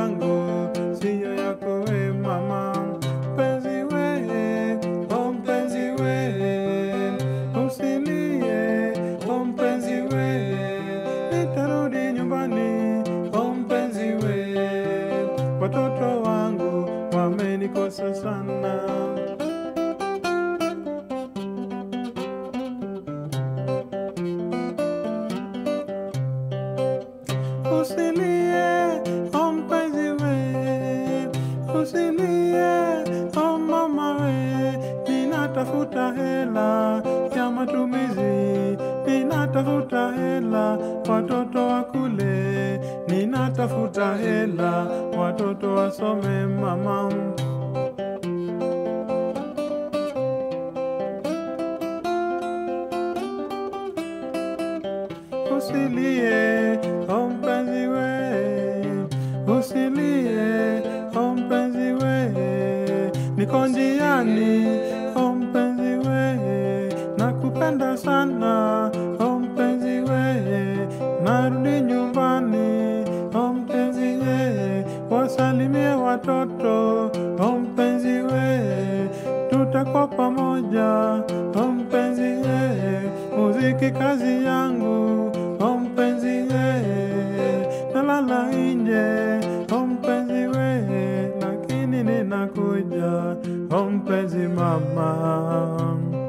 yangu siyo yako we mama mpenzi we o mpenzi we usilie o mpenzi we nitarudi nyumbani o mpenzi we watoto wangu wamenikosa sana Usilie, oh mpenzi we, usilie, oh mama we, ninatafuta hela ya matumizi, ninatafuta hela watoto wakule, ninatafuta hela watoto wasome mama. Usilie, oh mpenzi we, usilie, oh mpenzi we, niko njiani, oh mpenzi we, nakupenda sana, oh mpenzi we, narudi nyumbani, oh mpenzi we, wasalimie watoto, oh mpenzi we, tutakuwa pamoja, oh mpenzi we, muziki kazi yangu, oh mpenzi we, nalala nje, oh mpenzi we, lakini ninakuja, oh mpenzi mama.